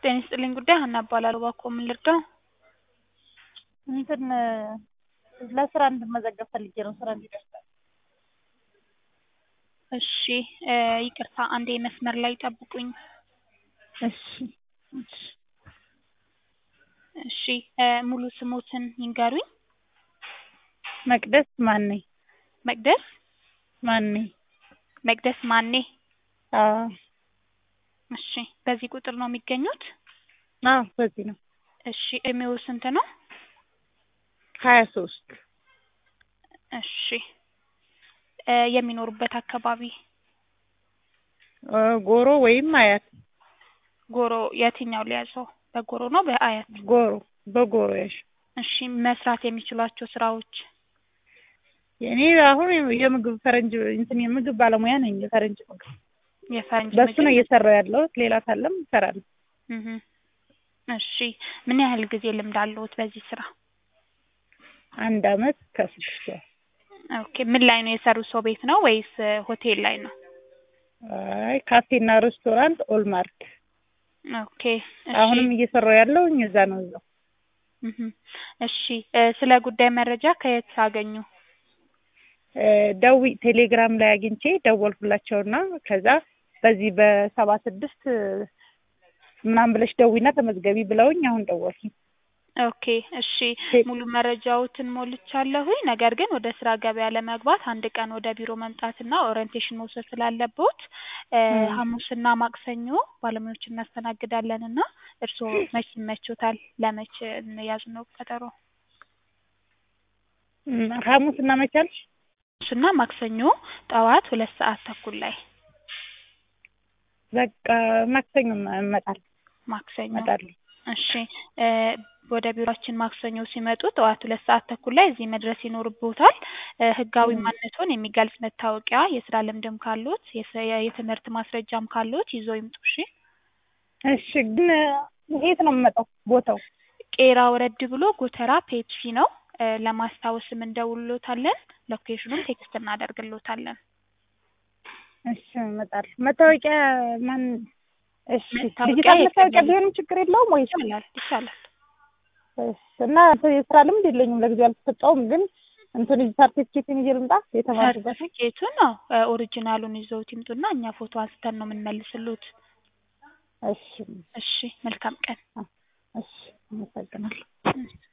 ጤና ይስጥልኝ ጉዳይ ሀና እባላለሁ። እባክዎ ምን ልርዳው? እንትን ለስራ እንድመዘገብ ፈልጌ ነው። ስራ እንዲደርስ እሺ እ ይቅርታ አንዴ መስመር ላይ ጠብቁኝ። እሺ እሺ እሺ እ ሙሉ ስሞትን ይንገሩኝ? መቅደስ ማን ነኝ? መቅደስ ማን ነኝ? መቅደስ ማኔ። አዎ እሺ በዚህ ቁጥር ነው የሚገኙት? አዎ በዚህ ነው። እሺ እድሜዎ ስንት ነው? ሀያ ሶስት እሺ እ የሚኖሩበት አካባቢ? እ ጎሮ ወይም አያት። ጎሮ የትኛው ሊያዘው? በጎሮ ነው በአያት? ጎሮ በጎሮ ያሽ እሺ መስራት የሚችሏቸው ስራዎች? እኔ አሁን የምግብ ፈረንጅ እንትን የምግብ ባለሙያ ነኝ። የፈረንጅ ምግብ የፈረንጅ በሱ ምግብ? ነው እየሰራሁ ያለሁት። ሌላ ካለም እሰራለሁ። እህ እሺ ምን ያህል ጊዜ ልምድ አለዎት በዚህ ስራ? አንድ አመት ከስድስት ወር። ኦኬ ምን ላይ ነው የሰሩት? ሰው ቤት ነው ወይስ እ ሆቴል ላይ ነው? አይ ካፌና ሬስቶራንት ኦልማርት። ኦኬ እሺ አሁንም እየሰራሁ ያለሁኝ እዛ ነው እዛው። እህ እሺ እ ስለ ጉዳይ መረጃ ከየት አገኙ? እ ደዊ ቴሌግራም ላይ አግኝቼ ደወልኩላቸውና ከዛ በዚህ በሰባ ስድስት ምናምን ብለሽ ደዊና ተመዝገቢ ብለውኝ አሁን ደወልኩኝ። ኦኬ እሺ ሙሉ መረጃዎትን ሞልቻለሁኝ። ነገር ግን ወደ ስራ ገበያ ለመግባት አንድ ቀን ወደ ቢሮ መምጣትና ኦሪንቴሽን መውሰድ ስላለብዎት እ እም። ሐሙስና ማክሰኞ ባለሙያዎች እናስተናግዳለን እና እርስዎ መች ይመቾታል? ለመች እንያዝ ነው ቀጠሮ? እም ሐሙስና መች አልሽ? ሐሙስና ማክሰኞ ጠዋት ሁለት ሰዓት ተኩል ላይ በቃ ማክሰኞ እመጣለሁ ማክሰኞ እመጣለሁ። እሺ እ ወደ ቢሮአችን ማክሰኞ ሲመጡ ጠዋት ሁለት ሰዓት ተኩል ላይ እዚህ መድረስ ይኖርብዎታል። እ ህጋዊ እም። ማንነትዎን የሚገልጽ መታወቂያ፣ የስራ ልምድም ካለዎት የስ- የትምህርት ማስረጃም ካለዎት ይዘው ይምጡ እሺ። እሺ ግን የት ነው የምመጣው ቦታው? ቄራ ወረድ ብሎ ጎተራ ፔፕሲ ነው። እ ለማስታወስም እንደውልዎታለን። ሎኬሽኑን ቴክስት እናደርግልዎታለን። እሺ እመጣለሁ። መታወቂያ ማን? እሺ መታወቂያ ዲጂታል መታወቂያ የቀበሌ ቢሆንም ችግር የለውም ወይስ? ይቻላል ይቻላል። እሺ እና እንትን የስራ ልምድ የለኝም ለጊዜው አልተሰጠውም። ግን እንትን ሰርቲፊኬትን ይዤ ልምጣ የተማርኩበት ሰርቲፊኬቱን ነው እ ኦሪጂናሉን ይዘውት ይምጡና እኛ ፎቶ አንስተን ነው የምንመልስልዎት። እሺ እሺ መልካም ቀን። እሺ አመሰግናለሁ። እሺ